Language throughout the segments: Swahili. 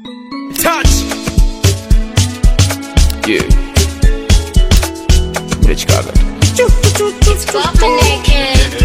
Touch. Yeah. Rich Chicago. It's poppin' naked.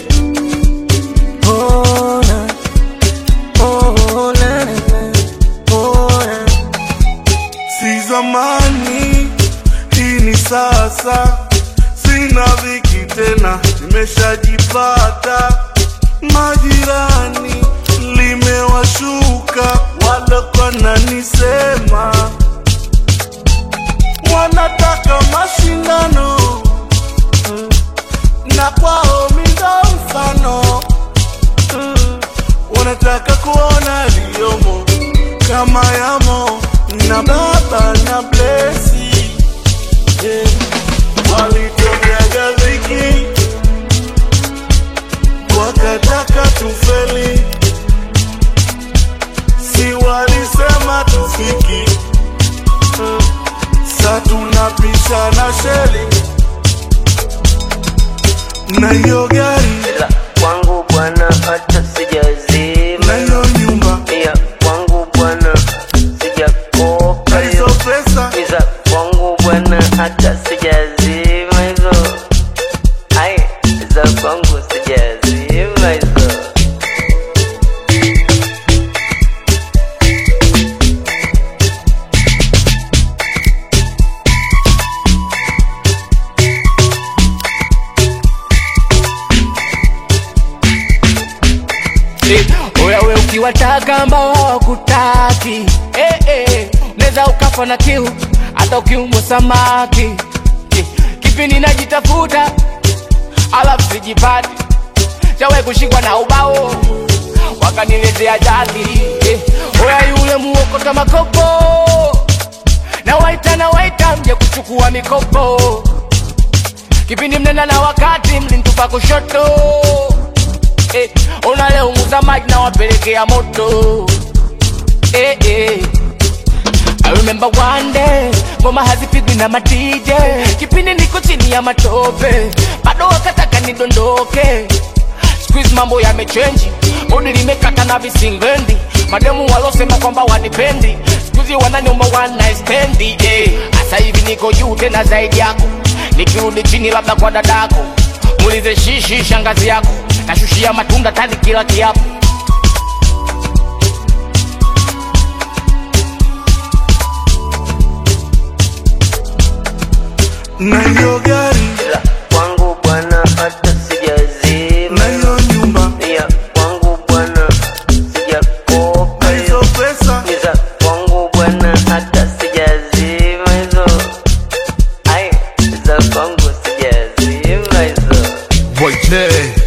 Oh, na. Oh, na, na, na. Oh, na. si zamani, hii ni sasa. Sina viki tena, nimeshajipata. Majirani limewashuka, walikuwa nanisema wanataka mashindano na kwao mindo mfano wanataka kuona liyomo kama yamo na baba na blesi yeah. walitokeaga dhiki wakataka tufeli si walisema tufiki uh, sa tunapisha na sheli na hiyo gari ila kwangu bwana hata sijazima na hiyo nyumba ya kwangu bwana sijakopa na hizo hiyo pesa iza kwangu bwana hata sijazima hizo ai za kwangu sijazima hizo Eh, Oya we ukiwataka ambao hawakutaki eh, eh, unaweza ukafa na kiu hata ukiumwa samaki eh, kipi ninajitafuta alafu sijipati chawe kushikwa na ubao wakaniletea jaki eh, oya yule muokota makopo na waita na waita mje kuchukua mikopo kipindi mnenda na wakati mlintupa kushoto eh, ona leo muza maji na wapelekea moto eh, eh. I remember one day ngoma hazipigwi na matije kipindi niko chini ya matope bado wakataka nidondoke squeeze mambo yamechenji bodi limekata na visingendi mademu walosema kwamba wanipendi skuzi wananiomba one night stand eh. Asa hivi niko juu tena zaidi yako nikirudi chini labda kwa dadako muulize shishi shangazi yako nashushia matunda tani kila kiapo na hiyo gari ila kwangu bwana hata sijazima na hiyo nyumba ya kwangu bwana sijakopa na hizo hiyo pesa iza kwangu bwana hata sijazima hizo ai za kwangu sijazima hizo Boy J